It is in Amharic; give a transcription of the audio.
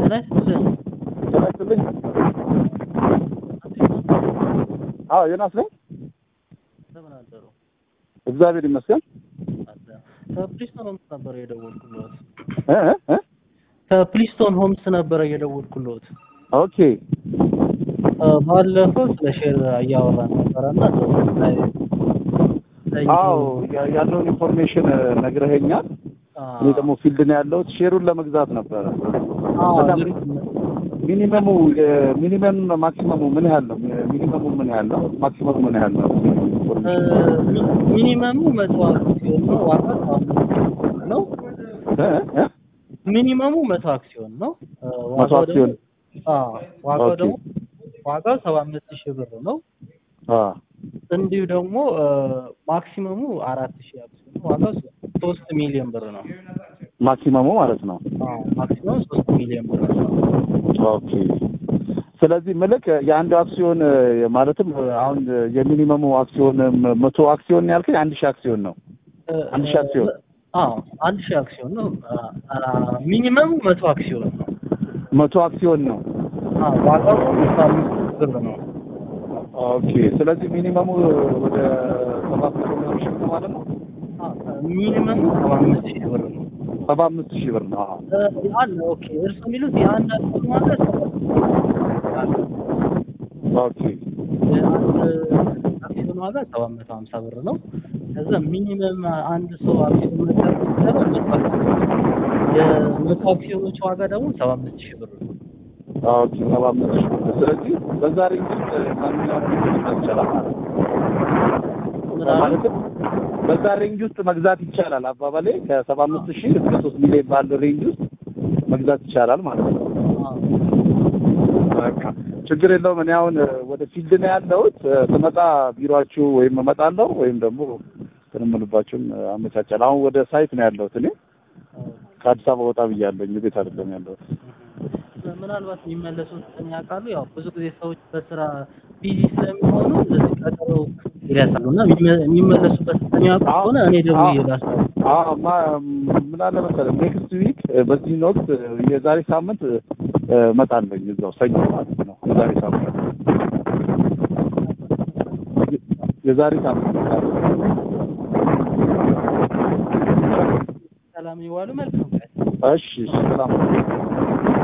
ጤና ይስጥልኝ። ጤና ይስጥልኝ። አዎ ዮናስ ነኝ። እንደምን አደሩ? እግዚአብሔር ይመስገን። ከፕሊስቶን ሆምስ ነበረ የደወልኩልዎት። እ እ እ ከፕሊስቶን ሆምስ ነበረ የደወልኩልዎት። ኦኬ እ ባለፈው ስለ ሼር እያወራን ነበረና ላይ አዎ ያ- ያለውን ኢንፎርሜሽን ነግረኸኛል። እኔ ደግሞ ፊልድ ነው ያለሁት። ሼሩን ለመግዛት ነበረ። በጣም ሚኒመሙ ሚኒመም ማክሲመሙ ምን ያህል ነው? ሚኒመሙ ምን ያህል ነው? ማክሲመሙ ምን ያህል ነው? ሚኒመሙ መቶ አክሲዮን ነው። ዋጋ ነው። እ እ ሚኒመሙ መቶ አክሲዮን ነው። እ መቶ ዋጋው አክሲዮን ደግሞ አዎ ዋጋው ኦኬ። ደግሞ ዋጋው ሰባ አምስት ሺህ ብር ነው። አ እንዲሁ ደግሞ እ ማክሲመሙ አራት ሺህ አክሲዮን ነው። ዋጋው ሶስት ሚሊዮን ብር ነው። ማክሲመሙ ማለት ነው። አዎ ማክሲመም ሶስት ሚሊዮን ብር ነው። ኦኬ ስለዚህ ምልክ የአንድ አክሲዮን እ፣ ማለትም እ፣ አሁን እ፣ የሚኒመሙ አክሲዮን እ፣ መቶ አክሲዮን ያልከኝ አንድ ሺህ አክሲዮን ነው። እ፣ አንድ ሺህ አክሲዮን? አዎ አንድ ሺህ አክሲዮን ነው። አ፣ አ፣ ሚኒመሙ መቶ አክሲዮን ነው። መቶ አክሲዮን ነው። አዎ ዋጋው ሰባ አምስት ብር ነው። ኦኬ ስለዚህ ሚኒመሙ ወደ ሰባት መቶ ምናምን ሺህ ነው ማለት ነው። አዎ ሚኒመሙ ሰባ አምስት ሺህ ብር ነው። ሰባ አምስት ሺህ ብር ነው። አዎ። እ፣ አለ ኦኬ። እርሱ የሚሉት የአንድ አክሲዮን ዋጋ አለ። ኦኬ የአንድ አክሲዮን ዋጋ ሰባት መቶ ሀምሳ ብር ነው። ከዛ ሚኒመም አንድ ሰው አክሲዮን መግዛት የሚችለው መቶ አክሲዮን የመቶ አክሲዮኖች ዋጋ ደግሞ ሰባ አምስት ሺህ ብር ነው። ኦኬ ሰባ አምስት ሺህ ብር። ስለዚህ በዛ ሬንጅ ውስጥ ማንኛውም መግዛት ይቻላል ማለት ነው። ምን አለ? ማለትም በዛ ሬንጅ ውስጥ መግዛት ይቻላል። አባባሌ ከሰባ አምስት ሺህ እስከ ሶስት ሚሊዮን ባለው ሬንጅ ውስጥ መግዛት ይቻላል ማለት ነው። አዎ። በቃ ችግር የለውም። እኔ አሁን እ፣ ወደ ፊልድ ነው ያለሁት። እ፣ ስመጣ ቢሮአችሁ ወይም እመጣለሁ ወይም ደግሞ ትንምልባችሁን አመቻቻለሁ። አሁን ወደ ሳይት ነው ያለሁት። እኔ ከአዲስ አበባ ወጣ ብያለሁ። ቤት አይደለም ያለሁት። ምናልባት የሚመለሱትን ያውቃሉ። ያው ብዙ ጊዜ ሰዎች በስራ ቢዚ ስለሚሆኑ እንደዚህ ቀጠሮ ይረሳሉ እና የሚመ- የሚመለሱበት የሚያውቁ ከሆነ እኔ ደግሞ ይላሳሉ። አዎ ማ ምን አለ መሰለህ ኔክስት ዊክ በዚህን ወቅት እ፣ የዛሬ ሳምንት እ፣ እመጣለሁ እዛው ሰኞ ማለት ነው። የዛሬ ሳምንት የዛሬ ሳምንት እመጣለሁ። ሰላም ይዋሉ። መልካም ቀን። እሺ እሺ ሰላም